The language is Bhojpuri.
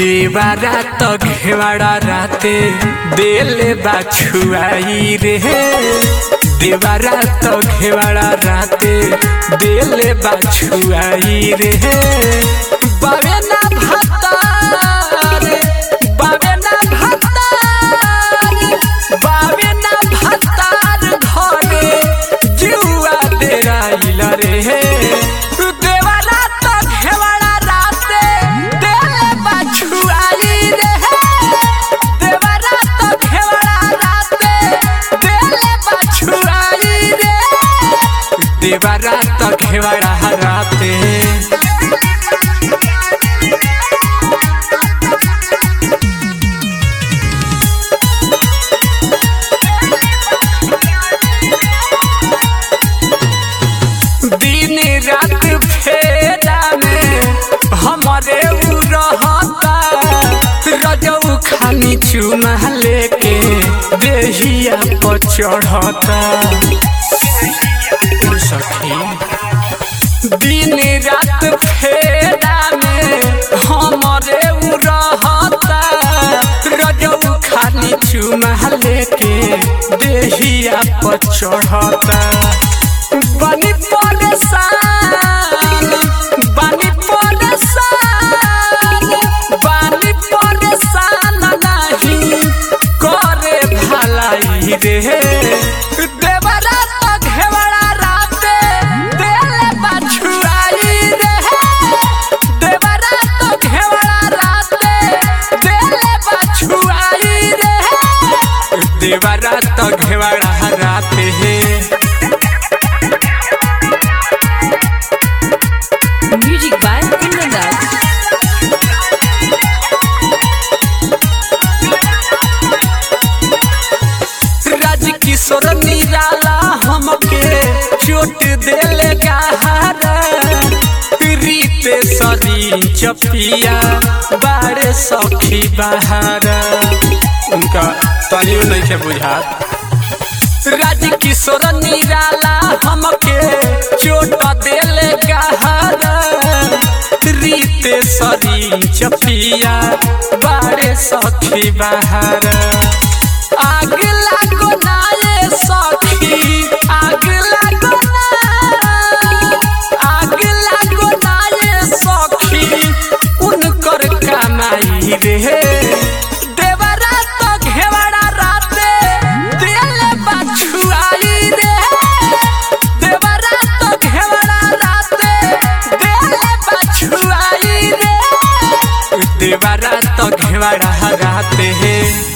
देवारा तो घेवाड़ा राते देले बाछुआई रे देवारा तो घेवाड़ा राते देले बाछुआई रे बावे ना भातार बावे ना भातार बावे ना भातार घरे जुआ डेराइल रे देवारा तो घेवाड़ा राते देले बाछुआई रे देवारा तो घेवाड़ा राते देले बाछुआई रे देवारा तो घेवाड़ा राते दिन रात फेरा में हमारे उ रहता रजऊ खानी चुमा लेके देहिया पर चढ़ता सखी दिन रात फेरा में हमारे उ रहता रजऊ खानी चुमा लेके देहिया पर चढ़ता बनी परेशान बनी परेशान बनी परेशान नहीं करे भलाई रे देवरा तो घेवड़ा राते देले बाछुआई रे देवरा तो घेवड़ा राते देले बाछुआई रे देवरा तो घेवड़ा राते Music by Kundan Das. राज किशोर निराला हमके चोट देले गहरा रीते सरी चपिया बारे सखी बहारा उनका तनियो नहीं के बुझात राज किशोर निराला हमके चोट देले गहरा रीते सरी चपिया बारे सखी बहारा आग लागो ना ये सखी आग लागो ना आग लागो ना ये सखी उनकर कमाई रे देवरा तो घेवड़ा राते देले बाछुआई रे देवरा तो घेवड़ा राते देले बाछुआई रे देवरा तो घेवड़ा राते